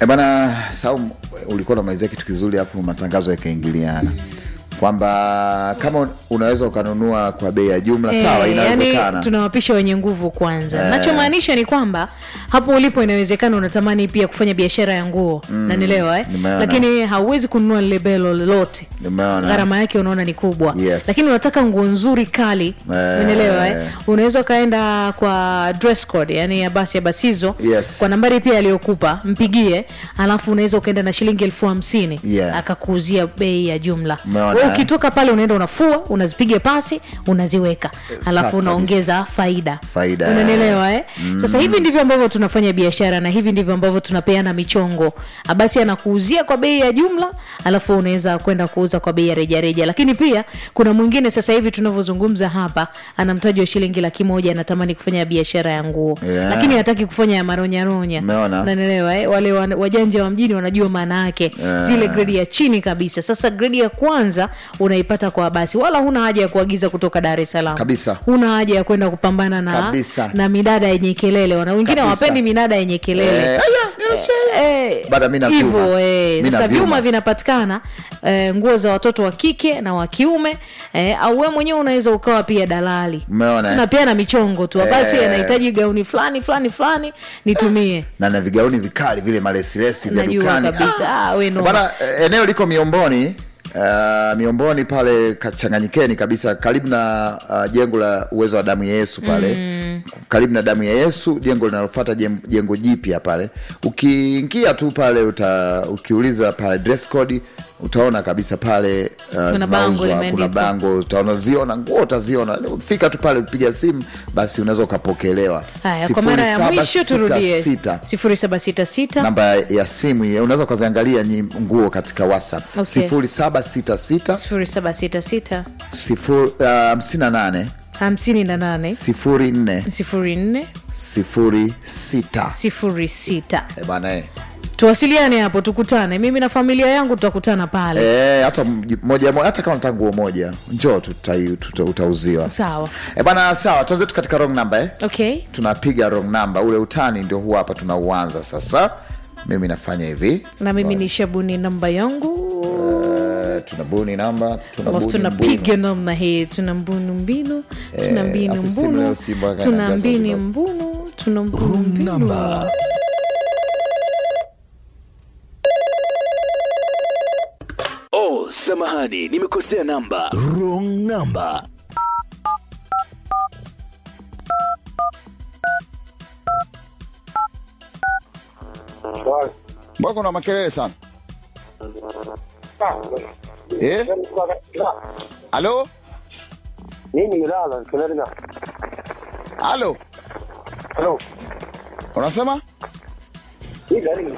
E bana Saum, ulikuwa unamalizia kitu kizuri, alafu matangazo yakaingiliana kwamba kama unaweza ukanunua kwa bei ya jumla sawa, Eh, inawezekana yani tunawapisha wenye nguvu kwanza Eh. nachomaanisha ni kwamba hapo ulipo inawezekana unatamani pia kufanya biashara ya nguo nanielewa eh? nimeona. lakini hauwezi kununua lile belo lolote Nimeona. gharama yake unaona ni kubwa Yes. lakini unataka nguo nzuri kali Eh. unaelewa eh? unaweza ukaenda kwa dress code yani ya basi ya basizo Yes. kwa nambari pia aliyokupa mpigie alafu unaweza ukaenda na shilingi elfu hamsini Yeah. akakuuzia bei ya jumla Umeona, Wewe eh? ukitoka pale unaenda unafua unazipiga pasi unaziweka safi alafu kabisa. unaongeza faida Faida, unanielewa eh? sasa hivi ndivyo ambavyo tunafanya biashara na hivi ndivyo ambavyo tunapeana michongo basi anakuuzia kwa bei ya jumla alafu unaweza kwenda kuuza kwa bei ya rejareja lakini pia kuna mwingine sasa hivi tunavyozungumza hapa ana mtaji wa shilingi laki moja anatamani kufanya biashara ya nguo Yeah. lakini hataki kufanya ya maronyaronya Umeona? unanielewa eh? wale wan- wajanja wa mjini wanajua maana yake Yeah. zile gredi ya chini kabisa sasa gredi ya kwanza unaipata kwa basi wala huna haja ya kuagiza kutoka dar es salaam Kabisa. huna haja ya kwenda kupambana na, Kabisa. na midada yenye kelele wana wengine Kabisa. hawapendi midada yenye kelele Eh, Eh, Bada mi na hivyo vyuma. eh, Mi na sasa vyuma. vyuma vinapatikana eh, nguo za watoto wa kike na wa kiume eh, au we mwenyewe unaweza ukawa pia dalali Umeona, eh? tunapeana michongo tu basi Eh. anahitaji gauni fulani fulani fulani nitumie na na vigauni vikali vile malesilesi vya Najua dukani kabisa. Ah, we no. Bana, eh, eneo liko Miomboni Uh, Miomboni pale Kachanganyikeni kabisa karibu na uh, jengo la uwezo wa damu ya Yesu pale mm. karibu na damu ya Yesu, jengo linalofuata jem- jengo jipya pale. Ukiingia tu pale uta, ukiuliza pale dress code utaona kabisa pale uh, bango zinauzwa, kuna limeandikwa. bango utaona ziona nguo utaziona, fika tu pale upiga simu basi unaweza ukapokelewa. haya kwa mara ya mwisho turudie 0766 sifuri saba sita sita namba ya simu hiyo unaweza ukaziangalia nyi- nguo katika whatsapp Okay. sifuri saba sita sita sifuri saba sita sita sifuri uh, hamsini na nane hamsini na nane sifuri nne sifuri nne sifuri sita sifuri sita Eh, bana eh. tuwasiliane hapo tukutane mimi na familia yangu tutakutana pale Eh, hata mj- moja moja hata kama nataka nguo moja njoo tutai- tuta- utauziwa sawa eh, bana sawa tuanze tu katika wrong number eh? okay tunapiga wrong number ule utani ndio huu hapa tunauanza sasa mimi nafanya hivi na mimi ni shabuni namba yangu Eh, tunabuni namba alafu tunabuni tunapiga namna hii tuna mbunu mbinu tuna Eh, mbinu afu simu leo mbunu si mpaka tuna inajaza mbini kidogo. mbunu tuna mbunu Room mbinu number. Oh, samahani, nimekosea namba. Wrong number. Mbona kuna makelele sana? Eh? Halo? Nini nilala kelele na Halo? halo. Unasema? Hii gari ni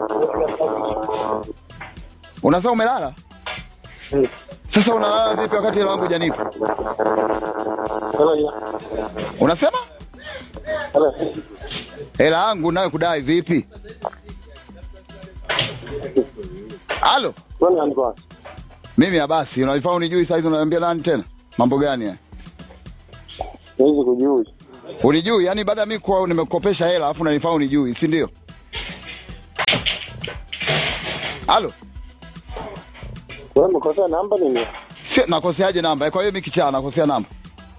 Unasema umelala? Sasa unalala vipi wakati hela yangu hujanipa? Halo. Unasema? Halo. Hela yangu nayo kudai vipi? Halo? Nani alikuwa? Mimi ya basi, unalifaa unijui sasa hivi unaniambia nani tena? Mambo gani haya? Hizi kujui. Unijui? Yaani baada ya mimi kuwa nimekukopesha hela alafu unanifaa unijui, si ndio? Halo? Wewe mkosea namba nini? Si, nakoseaje namba? Kwa hiyo mimi kichaa nakosea namba.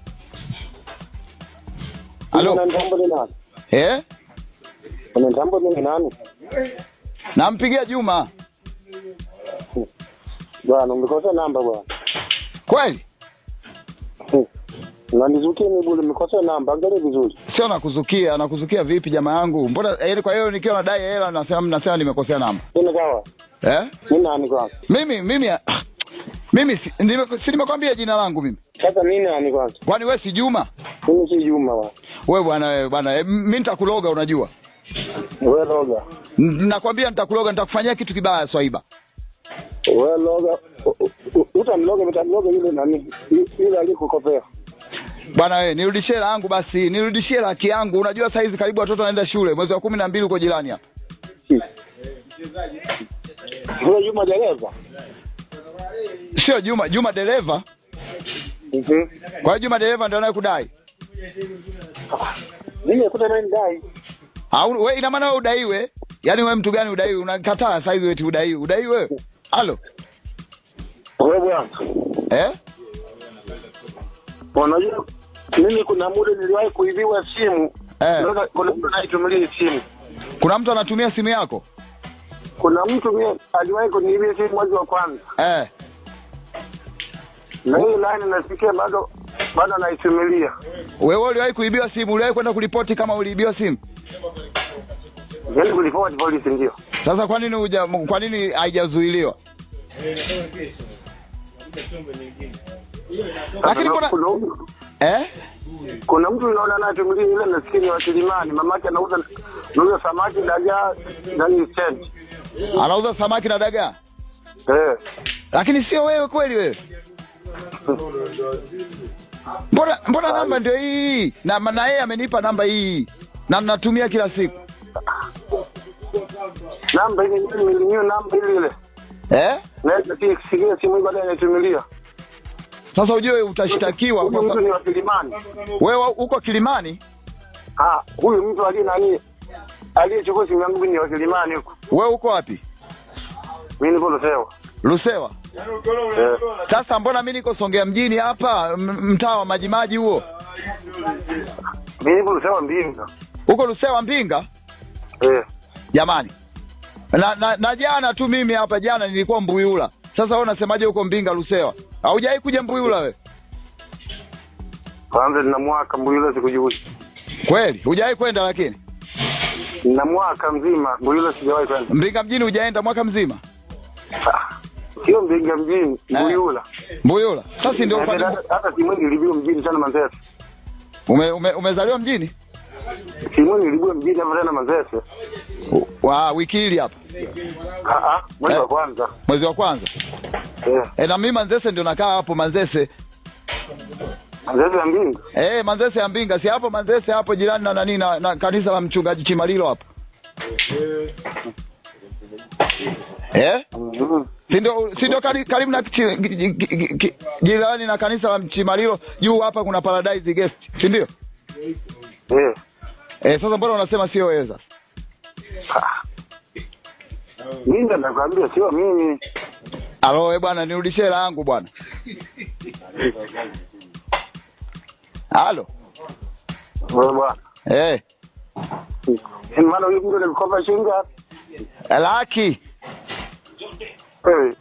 Halo? Una namba ni nani? Eh? Una namba ni nani? Nampigia Juma. Bwana umekosea namba bwana. Kweli? Unanizukia mimi bure umekosea namba. Angalia vizuri. Sio nakuzukia, nakuzukia vipi jamaa yangu? Mbona yaani kwa hiyo nikiwa nadai hela nasema nasema nimekosea namba. Nini kawa? Eh? Ni nani kwanza? Mimi mimi ah, mimi si, nime, si nimekwambia jina langu mimi. Sasa nini nani kwanza? Kwani wewe si Juma? Mimi si Juma bwana. Wewe bwana wewe bwana, eh, mimi nitakuloga unajua. Wewe loga. N- Nakwambia nitakuloga, nitakufanyia kitu kibaya Swaiba. Wewe loga. U- u- Utamloga utamloga yule nani? Yule alikukopea. Bwana wewe, nirudishie hela yangu basi, nirudishie laki yangu. Unajua saa hizi karibu watoto wanaenda shule, mwezi wa kumi na mbili uko jirani hapa. Wewe Juma dereva. Sio Juma, Juma dereva. Mhm. Kwa hiyo Juma dereva ndio anayekudai. Mimi nakuta nani dai. Au wewe ina maana wewe udaiwe? yaani wewe mtu gani udaiwi unakataa saizi eti udaiwi udaiwi wewe halo Wewe bwana, eh? unajua mimi kuna muda niliwahi kuibiwa simu. Eh. Sasa Kuna mtu anaitumilia hii simu. kuna mtu anatumia simu yako Kuna mtu mie aliwahi kuniibia simu mwezi wa kwanza, eh. na hii line nasikia bado bado anaitumilia. wewe uliwahi kuibiwa simu uliwahi kwenda kuripoti kama uliibiwa simu Yaani kulipoti polisi ndio. sasa kwa nini huja kwa nini haijazuiliwa lakini Sasa kuna kuna mtu- eh? kuna mtu naona anaitumilia ile nasikia ni wa Kilimani, mamake anauza anauza samaki dagaa ndani stendi. anauza samaki na dagaa Eh. lakini sio wewe kweli wewe mbona mbona namba ndio hii na na yeye amenipa namba hii na natumia kila siku Namba ile ile nilinyo namba ile ile. eh? Naweza sikia simu hii baadaye anaitumilia. sasa ujue utashtakiwa Huyu kwa mtu sa- ni wa Kilimani. wewe uko kilimani Ah, huyu mtu aliye nani aliyechukua simu yangu ni wa Kilimani huko. wewe uko wapi Mimi niko Lusewa. lusewa Eh. sasa mbona mi niko songea mjini hapa m- mtaa wa majimaji huo Mimi niko Lusewa Mbinga. huko lusewa mbinga Eh. jamani na, na, na jana tu mimi hapa jana nilikuwa mbuyula sasa wewe unasemaje huko mbinga lusewa haujawai kuja mbuyula we Kwanza nina mwaka Mbuyula sikujui. kweli hujawai kwenda lakini Nina mwaka mzima Mbuyula sijawahi kwenda. mbinga mjini hujaenda mwaka mzima Ah, Sio Mbinga mjini, Mbuyula. mbuyula sasa ndio Hata ufanye- hata simu hii nilibiwa mjini sana Manzese. ume, ume, umezaliwa mjini Simu hii nilibiwa mjini hapa tena Manzese. wa wiki hili hapa Ah ah, mwezi wa Eh. kwanza. mwezi wa kwanza Eh. e, na mimi manzese ndio nakaa hapo manzese Manzese ya Mbinga. e, manzese ya mbinga si hapo manzese hapo jirani na nani na, na kanisa la mchungaji chimalilo hapo eh? Mhm. si ndio si ndio kari- karibu na chi- gi- gi- gi- gi- jirani na kanisa la chimalilo juu hapa kuna paradise guest si ndio Eh. eh, sasa mbona unasema sio wewe sasa Ah. Mimi ndo nakwambia sio mimi. alo we bwana nirudishie hela yangu bwana halo Wewe bwana. eh, Ni maana huyu mtu alikopa shilingi ngapi? laki Eh.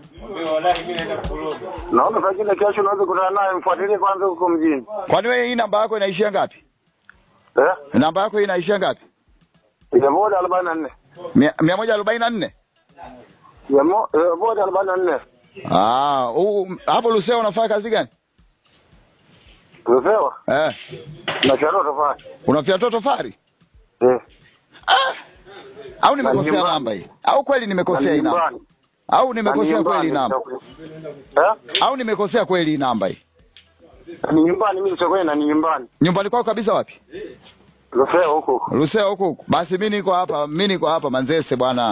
Naona pengine kesho unaweza kutana naye mfuatilie kwanza huko mjini. kwani wewe hii namba yako inaishia ngapi Eh? namba yako hii inaishia ngapi Ya moja arobaini na nne. mia mia moja arobaini na nne Ya mo- ya moja arobaini na nne. Ah, huu- hapo Lusea unafanya kazi gani? Umepewa? Eh, Na charo tofauti. unafyatua tofari? Eh. Ah, au nimekosea nyumbani. namba hii? Au kweli nimekosea hii namba? nyumbani. Au nimekosea Na kweli hii nyumbani. namba? Eh? Au nimekosea kweli hii namba hii? Ni nyumbani mimi nitakwenda ni nyumbani. Nyumbani kwako kabisa wapi? Rufea huko huko. Lusea huko huko. Basi mimi niko hapa, mimi niko hapa Manzese bwana.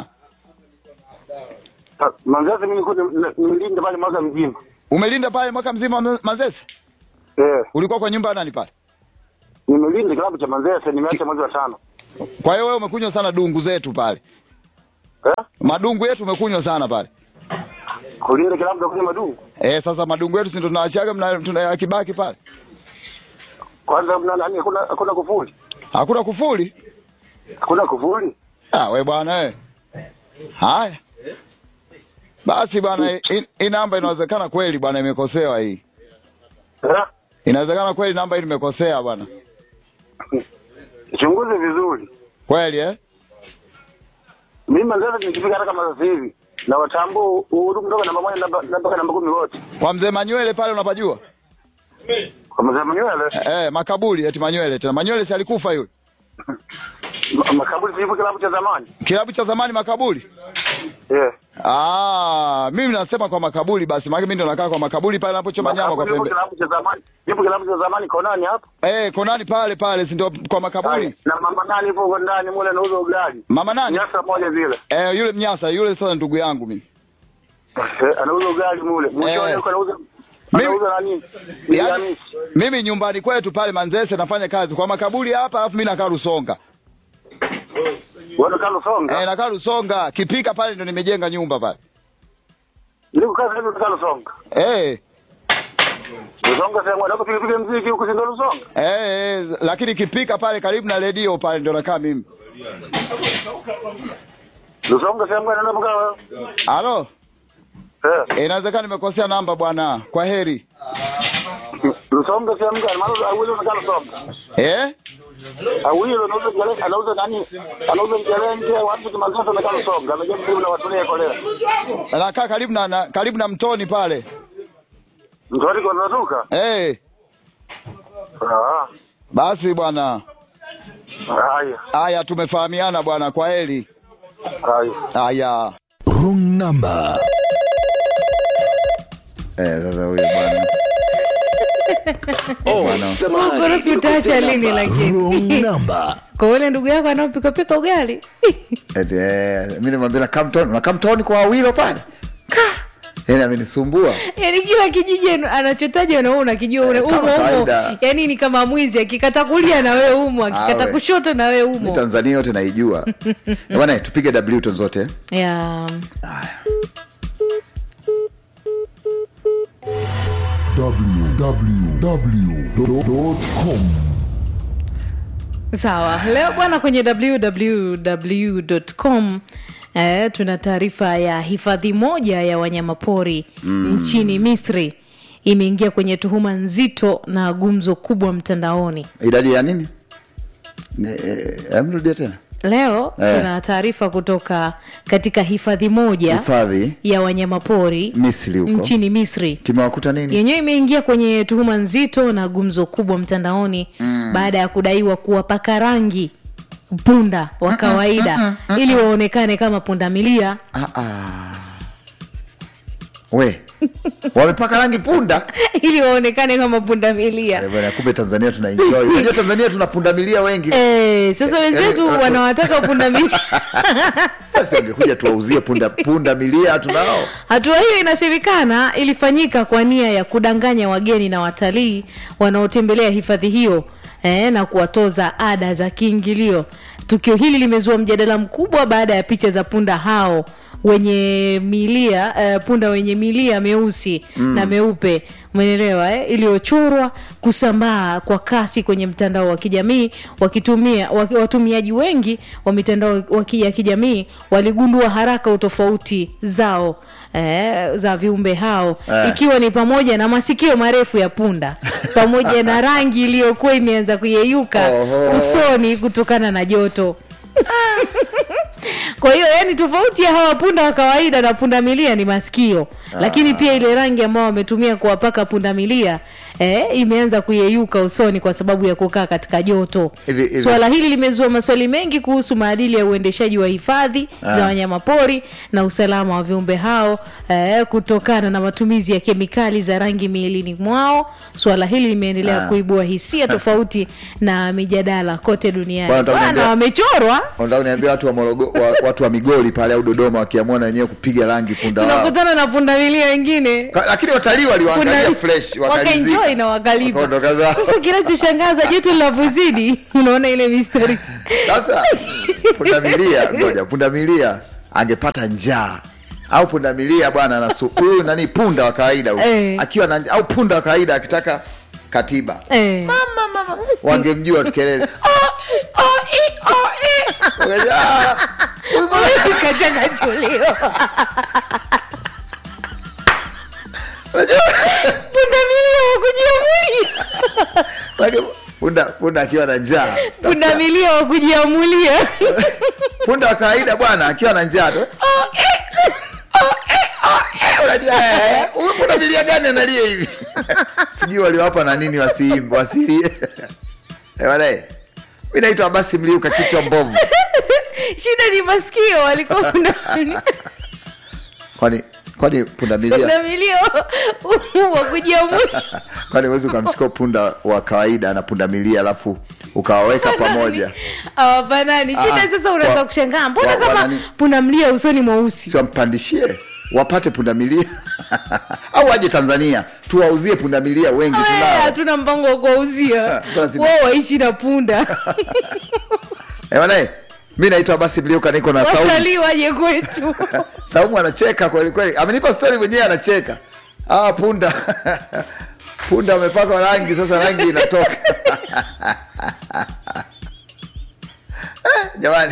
Ah, Manzese mimi niko nilinda pale mwaka mzima. Umelinda pale mwaka mzima Ma- Manzese? Eh. Ulikuwa kwa nyumba ya nani pale? Nimelinda klabu cha Manzese nimeacha mwezi wa tano. Kwa hiyo wewe umekunywa sana dungu zetu pale. Eh? Madungu yetu umekunywa sana pale. Kulinda klabu za kwenye madungu. Eh, sasa madungu yetu si ndo tunaachaga mna- tunayakibaki pale. Kwanza mna nani hakuna hakuna kufuli. Hakuna kufuli. Hakuna kufuli. Ah, we bwana we. Haya. Basi bwana, hii hii namba inawezekana kweli bwana imekosewa hii. Eh? Inawezekana kweli namba hii nimekosea bwana. Chunguze vizuri. Kweli eh? Mimi Manzese nikifika hata kama sasa hivi na watambua uhuru kutoka namba moja namba mpaka namba kumi wote. Kwa mzee Manywele pale unapajua? Kwa mzee Manywele. Eh, makaburi eti Manywele tena. Manywele si alikufa yule. Ma- Makaburi sipo klabu cha zamani. Kilabu cha zamani makaburi. Eh. Ah, mimi nasema kwa makaburi basi. Maana mimi ndo nakaa kwa makaburi pale napochoma nyama kwa Makaburi pembe. yupo kilabu cha zamani. Yupo kilabu cha zamani konani hapo. Eh, konani pale pale si ndio kwa makaburi. Na mama nani yupo huko ndani mule anauza ugali. Mama nani? Nyasa moja vile. Eh, yule mnyasa, yule sasa ndugu yangu mimi. Eh, anauza ugali mule. Mwishoni Eh. yuko anauza Mimi- anauza nani? Yaani, Yaani mimi nyumbani kwetu pale Manzese nafanya kazi kwa makaburi hapa, alafu mimi nakaa Rusonga. Wewe unakaa Lusonga? Eh, nakaa Lusonga, kipika pale ndo nimejenga nyumba pale. Niko kaza hivi unakaa Lusonga. Eh, Lusonga sema unataka tupige mziki huko si ndo Lusonga? eh, eh, lakini kipika pale karibu na redio pale ndo nakaa mimi. Lusonga sema unaenda mkaa. Halo? Eh. Eh, inawezekana nimekosea namba bwana. Kwa heri. Lusonga sema gani? Maana awili unakaa Lusonga. Eh? Awili anauza jale anauza nani? Anauza jale nje watu kimazoto unakaa Lusonga. Amejaa karibu na watu leo kolea. Nakaa karibu na, na karibu na mtoni pale. Mtori kwa natoka? Eh, Ah. basi bwana. Haya. Haya tumefahamiana bwana. Kwa heri. Haya. Haya. Wrong number. Eh, sasa huyo bwana Oh, Bwana. samahani, ugorofi utaacha lini Wrong lakini number. kwa ule ndugu yako anaopikapika ugali Eti, eh, mi nimwambia nakaa mtoni nakaa mtoni kwa wawilo pale Ka! yani amenisumbua yaani kila kijiji anu- anachotaja na wewe unakijua ule Eh, kama umo umo kawaida. yaani ni kama mwizi akikata kulia na wewe umo akikata Awe. kushoto na wewe mi umo tanzania yote naijua Eh, bwana tupige wton zote ya www.com sawa leo bwana kwenye www.com eh, tuna taarifa ya hifadhi moja ya wanyamapori mm. nchini misri imeingia kwenye tuhuma nzito na gumzo kubwa mtandaoni idadi ya nini Ne- eh, emrudia tena leo Eh. tuna taarifa kutoka katika hifadhi moja hifadhi ya wanyamapori misri huko nchini misri kimewakuta nini yenyewe imeingia kwenye tuhuma nzito na gumzo kubwa mtandaoni mm. baada ya kudaiwa kuwapaka rangi punda wa kawaida ili waonekane kama pundamilia ah, ah. we wamepaka rangi punda ili waonekane kama pundamilia Eh, bwana, kumbe tanzania tuna enjoy unajua tanzania tuna pundamilia wengi Eh, sasa wenzetu eh, wanawataka pundamilia sasa wangekuja tuwauzie punda punda milia tunao hatua hiyo inasemekana ilifanyika kwa nia ya kudanganya wageni na watalii wanaotembelea hifadhi hiyo eh, na kuwatoza ada za kiingilio tukio hili limezua mjadala mkubwa baada ya picha za punda hao wenye milia uh, punda wenye milia meusi mm. na meupe umeelewa eh? iliyochorwa kusambaa kwa kasi kwenye mtandao wa kijamii wakitumia waki- watumiaji wengi wa mitandao wa ki- ya kijamii waligundua haraka utofauti zao eh, za viumbe hao Eh. ikiwa ni pamoja na masikio marefu ya punda pamoja na rangi iliyokuwa imeanza kuyeyuka Oho. usoni kutokana na joto kwa hiyo yani tofauti ya hawa punda wa kawaida na punda milia ni masikio lakini pia ile rangi ambao wametumia kuwapaka punda milia eh, imeanza kuyeyuka usoni kwa sababu ya kukaa katika joto Hivi- hivi- swala hili limezua maswali mengi kuhusu maadili ya uendeshaji wa hifadhi za wanyamapori na usalama wa viumbe hao eh, kutokana na matumizi ya kemikali za rangi miilini mwao swala hili limeendelea Ah. kuibua hisia tofauti na mijadala kote duniani Bwana, nataka bwana kuniambia- wamechorwa Unataka uniambia watu wa, Morogo, wa, watu wa migori pale au dodoma wakiamua na wenyewe kupiga rangi punda wao tunakutana na pundamilia wengine Ka- lakini watalii waliwaangalia Punda- fresh wakalizika. wakaenjoy na wakalipa Wakaondoka zao. sasa kinachoshangaza joto linavyozidi unaona ile mistari sasa pundamilia ngoja pundamilia angepata njaa au pundamilia bwana anasu- huyu nani punda wa kawaida huyu Eh. akiwa na au punda wa kawaida akitaka katiba eh. wangemjua tukelele Wakaja, "Ah, huyu bwana kachakachuliwa unajua pundamilia wakujiamulia Wake- punda punda akiwa na njaa pundamilia wakujiamulia punda wa kawaida bwana akiwa na njaa tu unajua eh, huyu punda milia gani analia hivi sijui waliwapa na nini wasiimbe wasilie Eh, bwana, eh, mi naitwa basi mliuka kichwa mbovu shida ni masikio walikuwa pundamilia kwani kwani punda milia pundamilia wakujiamulia kwani huwezi ukamchukua punda wa kawaida na punda milia alafu ukawaweka pamoja hawafanani shida Ah, sasa unaweza wa- kushangaa mbona wa- wa kama nani? pundamlia usoni mweusi siwampandishie wapate pundamilia au waje tanzania tuwauzie pundamilia wengi Aya, tunao hatuna mpango wa kuwauzia Basi- wao waishi na punda Eh, bwana, eh, mi naitwa basi mliuka niko na saumu watalii waje kwetu saumu anacheka kweli kweli amenipa stori mwenyewe anacheka ah, punda punda amepakwa rangi sasa rangi inatoka Eh, jamani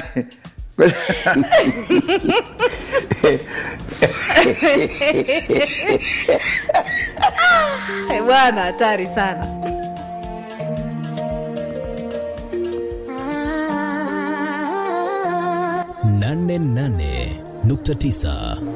Eh, bwana hatari sana nane nane nukta tisa